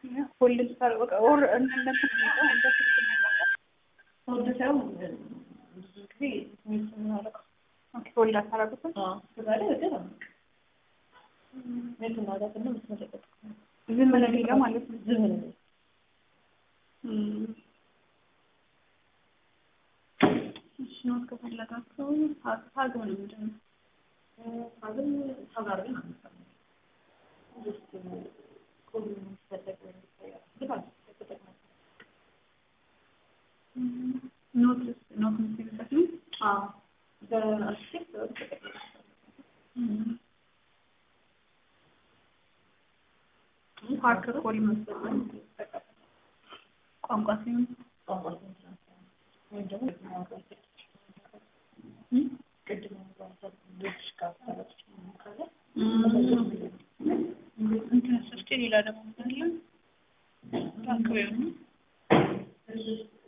ሆልድ ሳልበቃ ኦር እንደነሱ እንደ ስልክ ሆልድ ሳይሆን ብዙ ጊዜ ሚስ የምናደርገው ሆልድ አታረጉትም? ከዛ ላይ ወደ ሜት እናደርግና ምስመለቀቅ ዝም ነው የሚለው ማለት ነው። ዝም ነው እሺ ኖት ከፈለጋችሁ ሀግ ነው ምንድን ነው? ሀግን ሀጋር ግን አንሰራም። ጀስት ኮድ የሚፈለግ ግን አልተጠቅመንም። ኖት ኖት የምትይዙበት ነው? አዎ በአርቲክት ተጠቅመናል። ፓርክ ኮል መስጠት ቋንቋ ሲሆን ቋንቋ ትንትናት ወይም ደግሞ ቅድም ያነሳሁት ልጅ ጋር ተረች ካለ እንትን ስስቴ ሌላ ደግሞ አለ ፓርክ ቢሆን